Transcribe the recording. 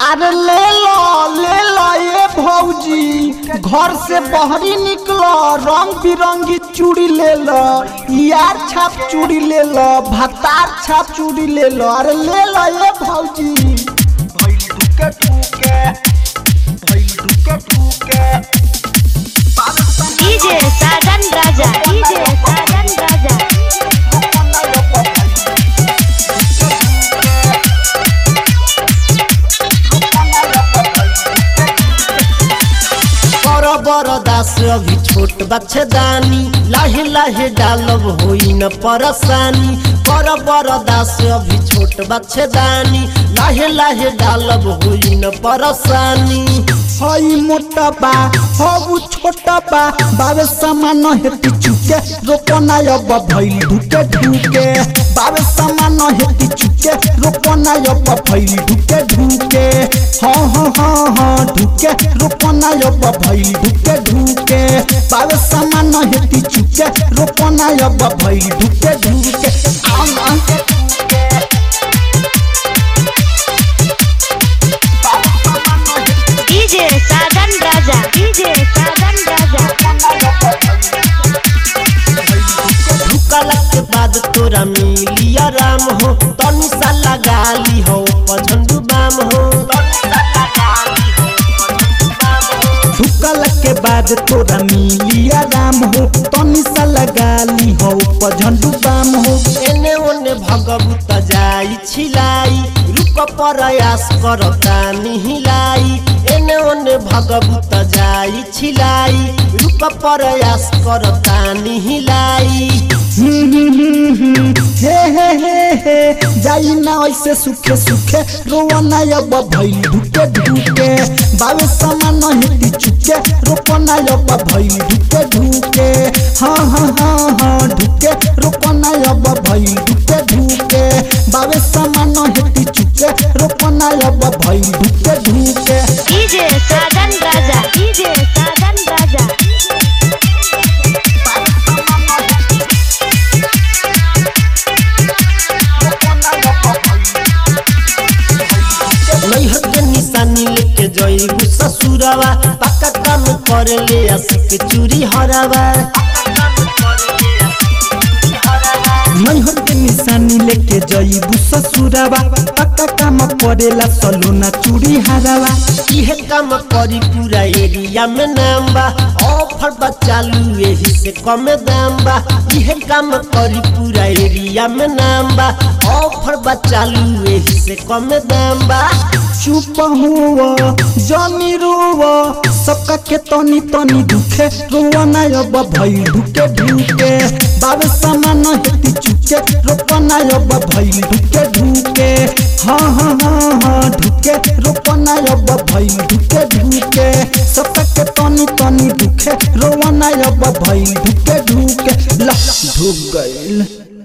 अरे ले लो ले लो ये भौजी घर से बहरी निकलो रंग बिरंगी चूड़ी ले लो यार छाप चूड़ी ले लो भतार छाप चूड़ी ले लो अरे ले लो ये भौजी भइल दुके टूके भइल दुके टूके डीजे साजन राजा डीजे साजन राजा कर बरदास अभी छोट बच्चेदानी लाहे लाहे डालब होई न परेशानी कर बरदास अभी छोट बच्चेदानी लाहे लाहे डालब होई न परेशानी हई मोटा बा हऊ छोटा बा बाबे सामान हेती चुके रोपना अब भइल ढुके ढुके बाबे सामान हेती चुके रोपना अब भइल ढुके ढुके हाँ हाँ हाँ हाँ ढुके रोपना अब भइल ढुके ढुके बाबे सामान हेती चुके रोपना अब भइल ढुके ढुके आम आम डीजे साजन राजा डीजे साजन राजा ढुकला के बाद तोरा मिली आराम हो तनी सा लगा ली हो पझंडू बाम हो झुकल के बाद तोरा मिली आराम हो तनी सा लगा ली हो पझंडू बाम हो एने ओने भगवत जाई छिलाई रूप प्रयास करता निहिलाई एने ओने भगवत जाई छिलाई रूप प्रयास करता निहिलाई हम्म, हम्म, हम्म, हे हे हे हे जाई ना ऐसे सुखे सुखे रोवना अब भइल ढुके ढुके बावे समान हेती चुके रोपना अब भइल ढुके ढुके हाँ हाँ हाँ हाँ ढुके रोपना अब भइल ढुके ढुके बावे समान हेती चुके रोपना अब भइल ढुके ढुके डीजे साजन राजा डीजे साजन राजा नैहर के निशानी लेके जइबू ससुरवा पक्का काम कर ले आशिक चूरी हरावा नैहर के निशानी लेके जइबू ससुरावा पक्का काम करेला सलोना चूड़ी हारावा इहे काम करी पूरा एरिया में नाम बा ऑफर बा चालू एही से कम दाम बा इहे काम करी पूरा एरिया में नाम बा ऑफर बा चालू एही से कम दाम बा चुप हुआ जानी रुआ सबका के तनी तनी दुखे रुआ ना अब भइल ढुके ढुके बाबे समान हेती चुके रोपना अब भइल ढुके ढुके हाँ हाँ हाँ हाँ ढुके रोपना अब भइल ढुके ढुके सबका के तनी तनी दुखे रोआ ना अब भइल ढुके ढुके ला ढुक गइल